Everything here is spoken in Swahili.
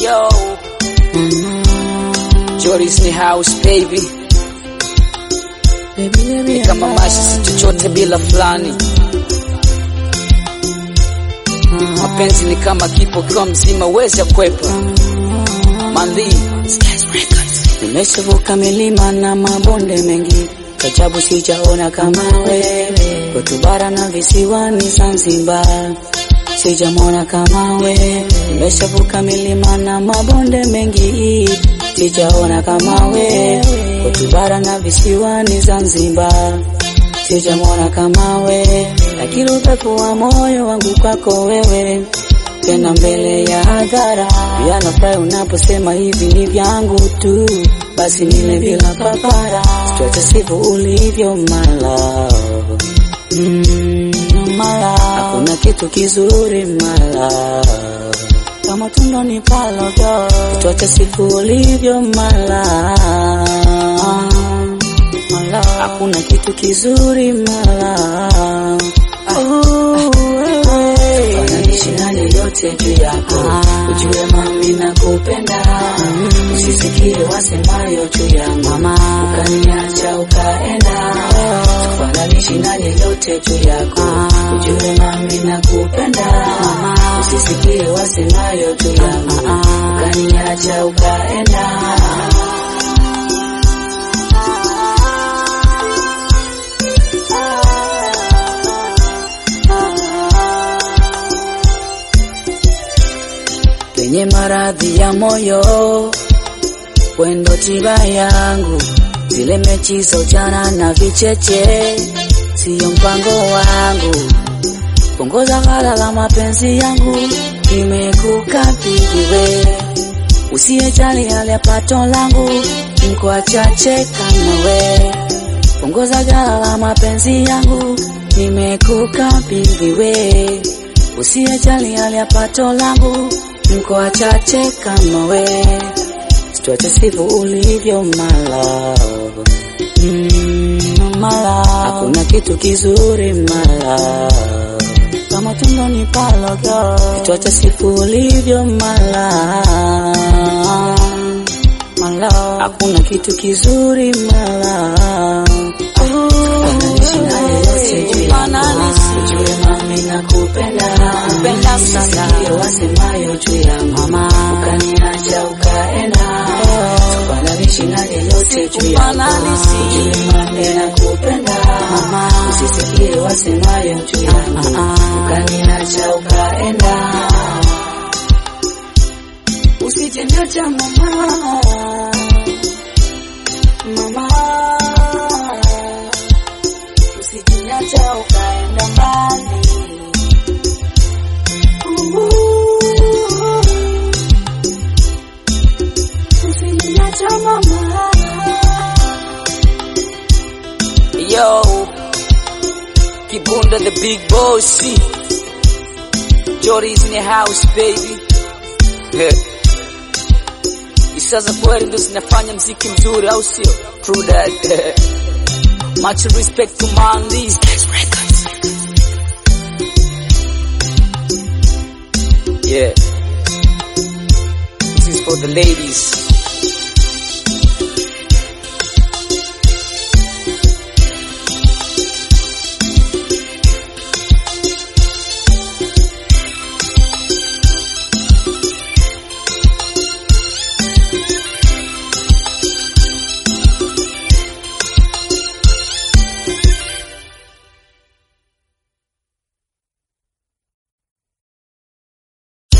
Yo, Jory's ni house baby, ni kama maisha si chochote bila fulani. Mapenzi ni kama kipo kiwa mzima wezi ya kwepa Manli Nimeshavuka milima na mabonde mengi, kajabu sijaona kama wewe. Kwetu bara na visiwani Zanzibar, sijamwona kama wewe. Nimeshavuka milima na mabonde mengi, sijaona kama wewe. Kwetu bara na visiwani Zanzibar, sijamwona kama wewe. Lakini upepo wa moyo wangu kwako wewe tena mbele ya hadhara. Pia nafurahi unaposema hivi ni vyangu tu, basi nile bila papara. Tuache sivyo ulivyo mala mm, mala, hakuna kitu kizuri mala kama tundo ni palogo. Tuache sivyo ulivyo mala mala, hakuna kitu kizuri mala oh, wewe wanaishi nani yote juu yako, ujue mami na kupenda, usisikie wasemayo juu ya mama, ukaniacha ukaenda, sifananishi nani yote juu yako, ujue mami na kupenda, usisikie wasemayo juu ya mama, ukaniacha ukaenda. penye maradhi ya moyo, wendo tiba yangu, zile mechi za ujana na vicheche, siyo mpango wangu. Punguza ghala la mapenzi yangu, nimekukabidhi wewe, usiyejali hali ya pato langu, mko wachache kama we. Punguza ghala la mapenzi yangu, nimekukabidhi wewe, usiyejali hali ya pato langu mko wachache kama we, situache sivyo ulivyo mala mm, mala, hakuna kitu kizuri mala kama tundo ni palogo, situache sivyo ulivyo mala mala, hakuna kitu kizuri mala Ananishi naye yote juu yako, ujue mami nakupenda, Kupenda sana. Usisikie wasemayo juu ya mama, ukaniacha ukaenda, sifananishi naye yote juu yako, Sifananishi. ujue mami nakupenda, usisikie wasemayo juu ya mama, ukaniacha ukaenda, usijeniacha mama, mama usijiniacha ukaenda mbali. Usijiniacha mama. Yo, Kibunda the big boss. Jory's in the house baby. Hisia za kweli ndo zinafanya mziki mzuri au sio? True that. Much respect to Mandy. Yeah. This is for the ladies.